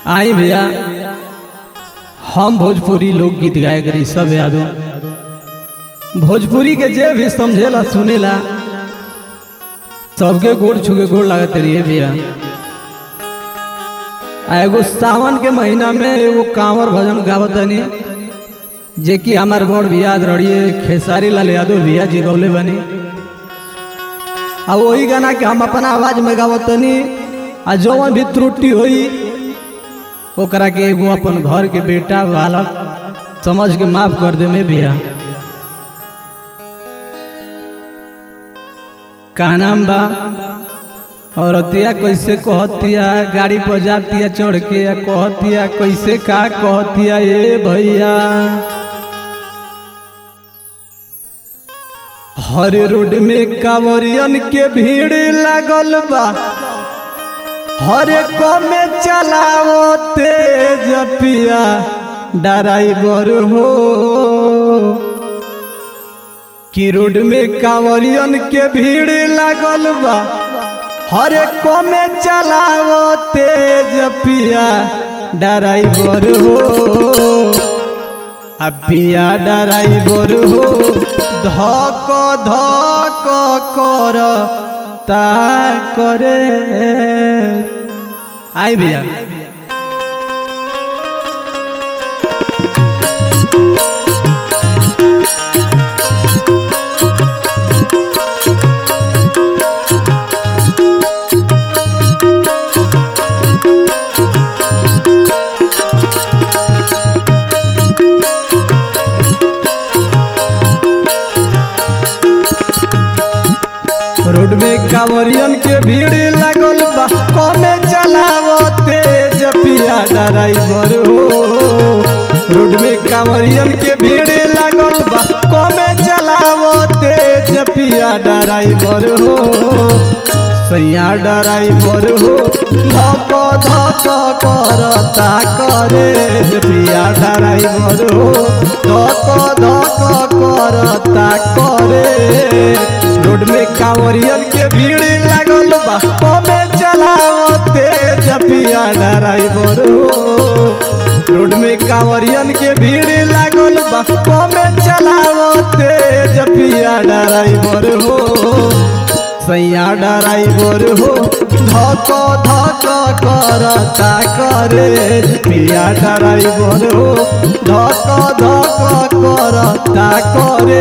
आई भैया हम भोजपुरी लोकगीत गाए करी सब यादो भोजपुरी के जे भी समझेला सुनेला सबके गोड़ छुके गोड़ लागत रहिए भैया आ एगो सावन के महीना में एगो कांवर भजन गावत तनी जे कि हमार बड़ भैया रड़िए खेसारी लाल यादव भैया जी गौले बनी आ वही गाना के हम अपना आवाज में गावत तनी आ जौन भी त्रुटि होई ओकरा के एगो अपन घर के बेटा बालक समझ के माफ कर दे में भैया का नाम बा और अतिया कैसे कहतिया गाड़ी पर जातिया चढ़ के आ कहतिया कैसे का कहतिया ए भैया हर रोड में कांवरियन के भीड़ लागल बा हर एक में चलाओ तेज पिया ड्राइवर हो कि रोड में कांवरियन के भीड़ लागल बा हर एक में चलाओ तेज पिया ड्राइवर हो आ पिया ड्राइवर हो धक धक कर ता करे आई भैया रोड में कांवरियन के भीड़ लागल बा कमे चलावो तेज पिया ड्राइवर हो रोड में कांवरियन के भीड़ लागल बा कमे चलावो तेज पिया ड्राइवर हो सैया ड्राइवर हो धक धक करता करे पिया ड्राइवर हो धक धक करता करे रोड में कांवरियन के भीड़ लागल बा कमे चलाओ तेज पिया ड्राइवर हो रोड में कांवरियन के भीड़ लागल बा कमे चलाओ तेज पिया ड्राइवर हो सैया ड्राइवर हो धक धक करता करे पिया ड्राइवर हो धक धक करता करे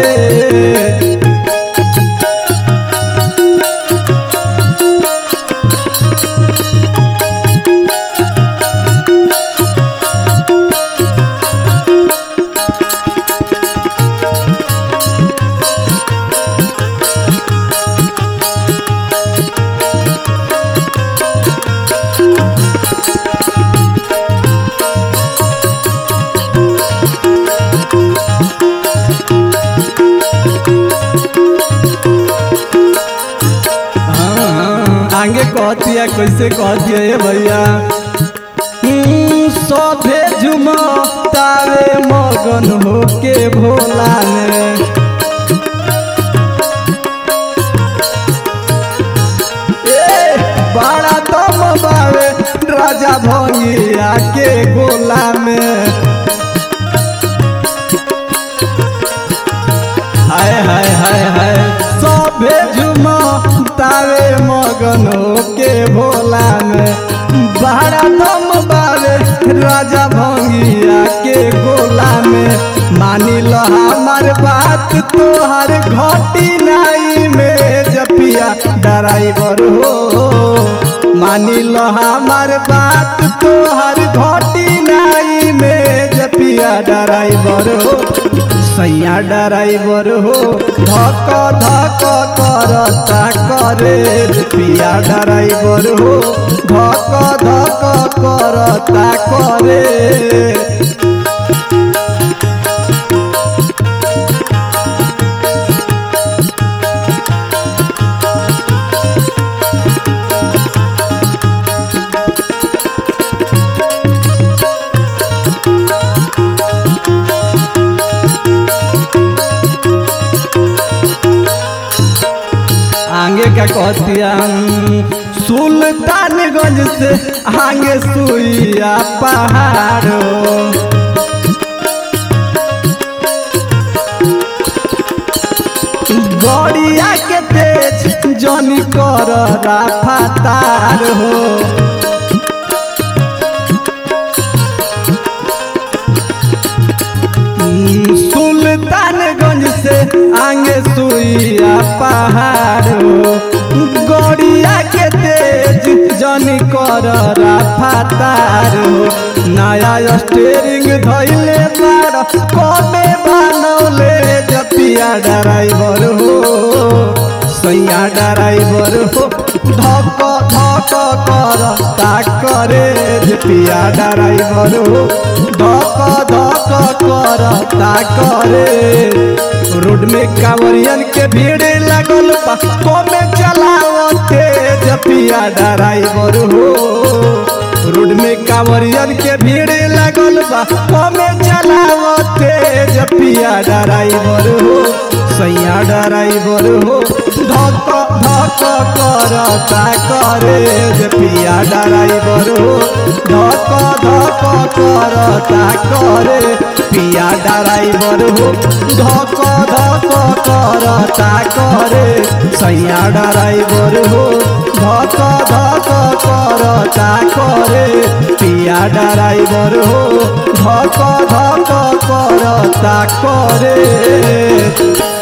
हाँ, आगे कहतिया कैसे कहतिया ये भैया हम्म, सभे झुमतावे मगन होके भोला में ए, बड़ा दम बावे राजा भंगिया के गोला में हाय हाय हाय हाय सभे झुमा तावे मगनो के भोला में बड़ा दम बावे राजा भंगिया के गोला में मानी लो हमार बात तोहर घटी नाई में जपिया ड्राइवर हो मानी लो हमार बात तोहर घटी नाई में जपिया ड्राइवर हो सैया ड्राइवर हो धक धक करता करे पिया ड्राइवर हो धक धक करता करे आगे क्या कहतिया सुल्तानगंज से आगे सुइया पहाड़ो गड़िया के तेज जनी कर राफातार हो सुल्तानगंज से आगे सुइया पहाड़ हो गड़िया के तेज जनी कर राफातार हो नया स्टेरिंग धैले बार कमे बनौले जपिया ड्राइवर हो सैया ड्राइवर हो धक धक कर ताकरे जपिया ड्राइवर हो धक धक कर ताकरे रोड में कांवरियन के भीड़ लगल बा कमे चलावते जपिया ड्राइवर हो रोड में कांवरियन के भीड़ लगल बा कमे चलावते जपिया ड्राइवर हो सैया ड्राइवर हो धक धक करता करे जपिया ड्राइवर हो धक धक करता करे पिया ड्राइवर हो धक धक करता करे सैया ड्राइवर हो धक धक करता करे पिया ड्राइवर हो धक धक करता करे